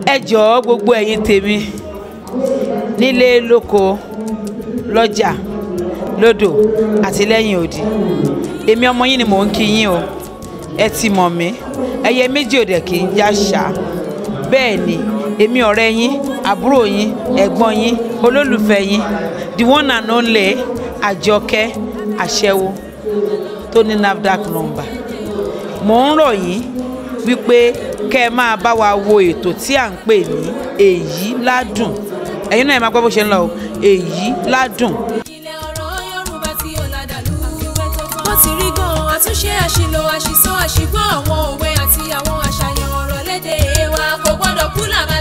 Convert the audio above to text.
ẹ jọ̀ọ́ gbogbo ẹ̀yin tèmi nílé lóko lọ́jà lódò àti lẹ́yìn odi èmi ọmọ yín ni mò ń kí yín o ẹ ti mọ̀ mí ẹyẹ méjì òdẹ kì í já ṣá bẹ́ẹ̀ ni èmi ọ̀rẹ́ yín àbúrò yín ẹ̀gbọ́n yín olólùfẹ́ yín the one and only àjọkẹ́ àṣẹwó tó ní nafdac number mò ń rọ̀ yín wípé kẹ́ ẹ máa bá wa wo ètò tí à ń pè ní èyí ládùn ẹ̀yin náà ẹ máa gbọ́ bó ṣe ń lọ o èyí ládùn ilẹ̀ ọ̀rọ̀ yorùbá tí ó ládàlú. bó ti rí gan-an àtúnṣe àṣìlò àṣìsọ àṣìgbọ́ àwọn òwe àti àwọn àṣàyàn ọ̀rọ̀ lédè wa kò gbọ́dọ̀ kú làmà